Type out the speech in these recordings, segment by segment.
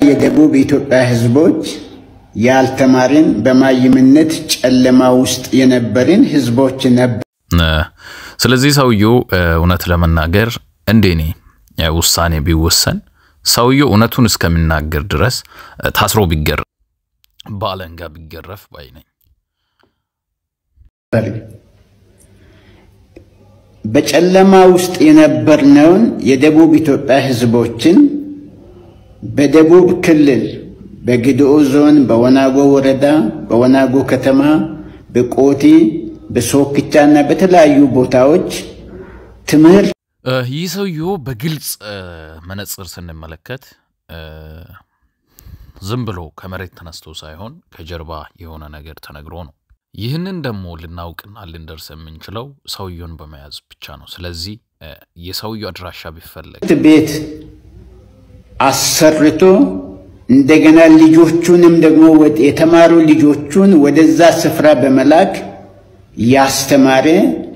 የደቡብ ኢትዮጵያ ሕዝቦች ያልተማርን በማይምነት ጨለማ ውስጥ የነበርን ሕዝቦች ነበር። ስለዚህ ሰውየው እውነት ለመናገር እንደኔ ውሳኔ ቢወሰን ሰውየው እውነቱን እስከሚናገር ድረስ ታስሮ ቢገረፍ በአለንጋ ቢገረፍ ባይ ነኝ። በጨለማ ውስጥ የነበርነውን የደቡብ ኢትዮጵያ ሕዝቦችን በደቡብ ክልል በግድኦ ዞን በወናጎ ወረዳ በወናጎ ከተማ በቆቲ በሶክቻ እና በተለያዩ ቦታዎች ትምህርት ይህ ሰውዬው በግልጽ መነጽር ስንመለከት ዝም ብሎ ከመሬት ተነስቶ ሳይሆን ከጀርባ የሆነ ነገር ተነግሮ ነው። ይህንን ደግሞ ልናውቅና ልንደርስ የምንችለው ሰውየውን በመያዝ ብቻ ነው። ስለዚህ የሰውየው አድራሻ ቢፈለግ ቤት አሰርቶ እንደገና ልጆቹንም ደግሞ የተማሩ ልጆቹን ወደዛ ስፍራ በመላክ ያስተማረ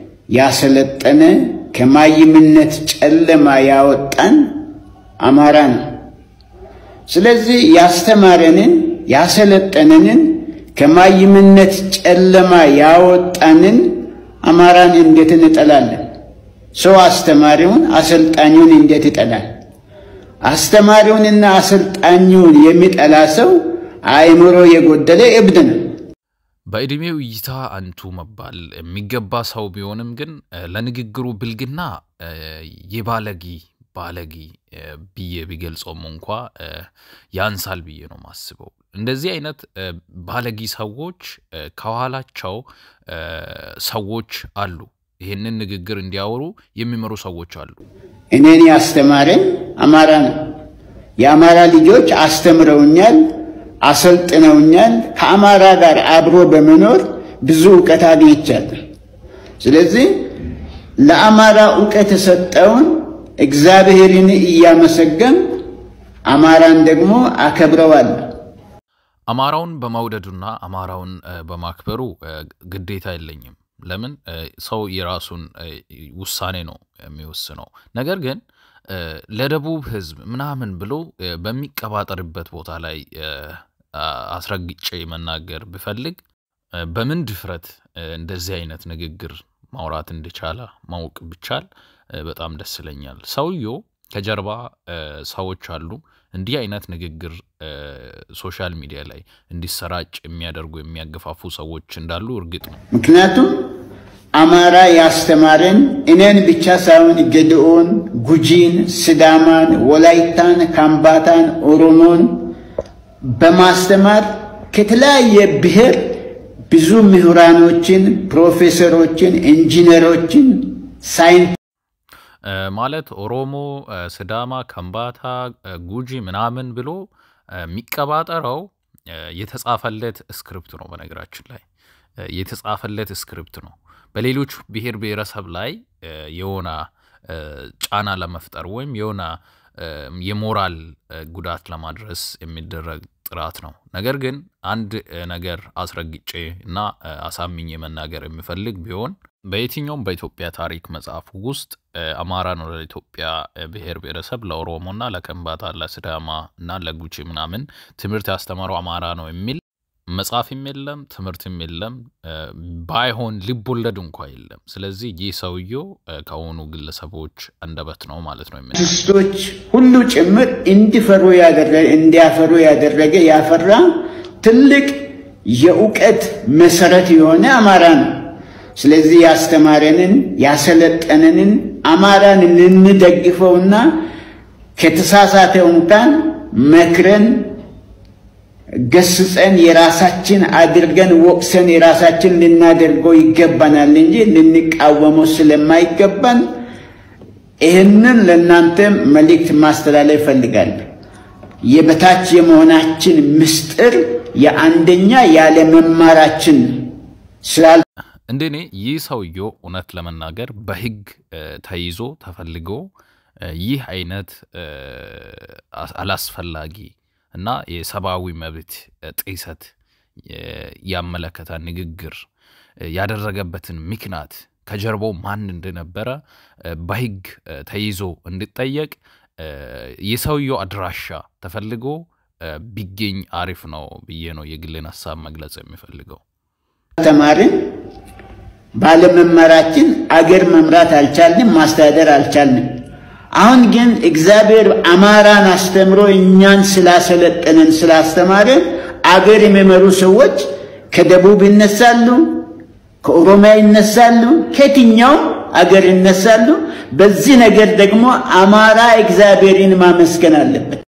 ያሰለጠነ ከማይምነት ጨለማ ያወጣን አማራ ነው። ስለዚህ ያስተማረንን ያሰለጠነንን ከማይምነት ጨለማ ያወጣንን አማራን እንዴት እንጠላለን? ሰው አስተማሪውን አሰልጣኙን እንዴት ይጠላል? አስተማሪውንና አሰልጣኙን የሚጠላ ሰው አእምሮ የጎደለ እብድ ነው። በዕድሜው እይታ አንቱ መባል የሚገባ ሰው ቢሆንም ግን ለንግግሩ ብልግና የባለጊ ባለጊ ብዬ ቢገልጸውም እንኳ ያንሳል ብዬ ነው ማስበው። እንደዚህ አይነት ባለጊ ሰዎች ከኋላቸው ሰዎች አሉ። ይህንን ንግግር እንዲያወሩ የሚመሩ ሰዎች አሉ። እኔን ያስተማረኝ አማራ ነው። የአማራ ልጆች አስተምረውኛል፣ አሰልጥነውኛል። ከአማራ ጋር አብሮ በመኖር ብዙ እውቀት አግኝቻለሁ። ስለዚህ ለአማራ እውቀት የሰጠውን እግዚአብሔርን እያመሰገን አማራን ደግሞ አከብረዋለሁ። አማራውን በመውደዱና አማራውን በማክበሩ ግዴታ የለኝም። ለምን ሰው የራሱን ውሳኔ ነው የሚወስነው። ነገር ግን ለደቡብ ሕዝብ ምናምን ብሎ በሚቀባጠርበት ቦታ ላይ አስረግጬ መናገር ብፈልግ በምን ድፍረት እንደዚህ አይነት ንግግር ማውራት እንደቻለ ማወቅ ብቻል በጣም ደስ ይለኛል። ሰውየው ከጀርባ ሰዎች አሉ። እንዲህ አይነት ንግግር ሶሻል ሚዲያ ላይ እንዲሰራጭ የሚያደርጉ የሚያገፋፉ ሰዎች እንዳሉ እርግጥ ነው። ምክንያቱም አማራ ያስተማረን እኔን ብቻ ሳይሆን ገድኦን፣ ጉጂን፣ ስዳማን፣ ወላይታን፣ ካምባታን፣ ኦሮሞን በማስተማር ከተለያየ ብሔር ብዙ ምሁራኖችን፣ ፕሮፌሰሮችን፣ ኢንጂነሮችን ሳይንስ ማለት ኦሮሞ፣ ስዳማ፣ ከምባታ፣ ጉጂ ምናምን ብሎ የሚቀባጠረው የተጻፈለት ስክሪፕት ነው። በነገራችን ላይ የተጻፈለት ስክሪፕት ነው። በሌሎች ብሔር ብሔረሰብ ላይ የሆነ ጫና ለመፍጠር ወይም የሆነ የሞራል ጉዳት ለማድረስ የሚደረግ ጥራት ነው። ነገር ግን አንድ ነገር አስረግጬ እና አሳምኜ መናገር የሚፈልግ ቢሆን በየትኛውም በኢትዮጵያ ታሪክ መጽሐፍ ውስጥ አማራን ወደ ኢትዮጵያ ብሔር ብሔረሰብ ለኦሮሞና ለከምባታ ለስዳማ እና ለጉቺ ምናምን ትምህርት ያስተማረው አማራ ነው የሚል መጽሐፍም የለም፣ ትምህርትም የለም፣ ባይሆን ልብ ወለድ እንኳ የለም። ስለዚህ ይህ ሰውየው ከሆኑ ግለሰቦች አንደበት ነው ማለት ነው። አርቲስቶች ሁሉ ጭምር እንዲፈሩ እንዲያፈሩ ያደረገ ያፈራ ትልቅ የእውቀት መሰረት የሆነ አማራ ነው። ስለዚህ ያስተማረንን ያሰለጠነንን አማራን ልንደግፈውና ከተሳሳተው እንኳን መክረን ገስጸን የራሳችን አድርገን ወቅሰን የራሳችን ልናደርገው ይገባናል እንጂ ልንቃወመው ስለማይገባን ይህንን ለእናንተ መልእክት ማስተላለፍ እፈልጋለሁ። የበታች የመሆናችን ምስጢር የአንደኛ ያለመማራችን ስላል እንደኔ ይህ ሰውየው እውነት ለመናገር በሕግ ተይዞ ተፈልጎ ይህ አይነት አላስፈላጊ እና የሰብአዊ መብት ጥሰት ያመለከተ ንግግር ያደረገበትን ምክንያት ከጀርባው ማን እንደነበረ በሕግ ተይዞ እንዲጠየቅ የሰውየው አድራሻ ተፈልጎ ቢገኝ አሪፍ ነው ብዬ ነው የግሌን ሀሳብ መግለጽ የሚፈልገው። ተማርን ባለመማራችን አገር መምራት አልቻልንም፣ ማስተዳደር አልቻልንም። አሁን ግን እግዚአብሔር አማራን አስተምሮ እኛን ስላሰለጠነን ስላስተማረን አገር የሚመሩ ሰዎች ከደቡብ ይነሳሉ፣ ከኦሮሚያ ይነሳሉ፣ ከየትኛውም አገር ይነሳሉ። በዚህ ነገር ደግሞ አማራ እግዚአብሔርን ማመስገን አለበት።